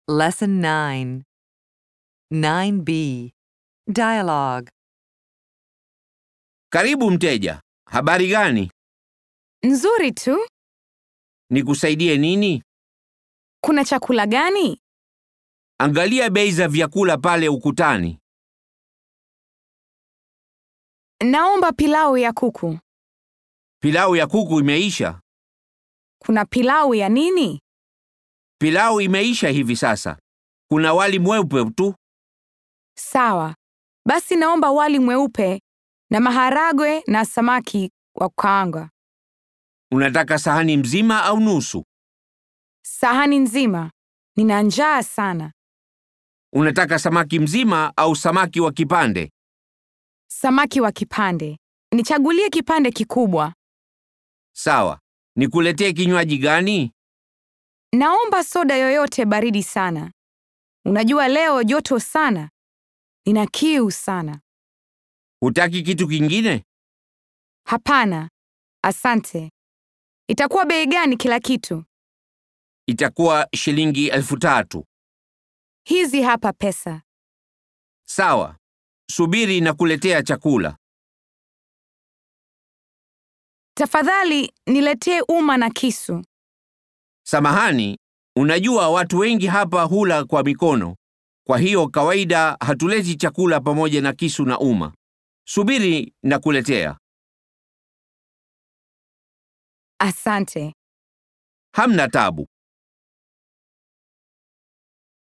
Lesson 9. 9b. Dialogue. Karibu mteja. Habari gani? Nzuri tu. Nikusaidie nini? Kuna chakula gani? Angalia bei za vyakula pale ukutani. Naomba pilau ya kuku. Pilau ya kuku imeisha. Kuna pilau ya nini? Pilau imeisha hivi sasa. Kuna wali mweupe tu. Sawa. Basi naomba wali mweupe na maharagwe na samaki wa kukaanga. Unataka sahani mzima au nusu? Sahani nzima. Nina njaa sana. Unataka samaki mzima au samaki wa kipande? Samaki wa kipande. Nichagulie kipande kikubwa. Sawa. Nikuletee kinywaji gani? Naomba soda yoyote baridi sana. Unajua leo joto sana. Nina kiu sana. Hutaki kitu kingine? Hapana. Asante. Itakuwa bei gani kila kitu? Itakuwa shilingi elfu tatu. Hizi hapa pesa. Sawa. Subiri na kuletea chakula. Tafadhali niletee uma na kisu. Samahani, unajua watu wengi hapa hula kwa mikono. Kwa hiyo kawaida hatuleti chakula pamoja na kisu na uma. Subiri na kuletea. Asante. Hamna tabu.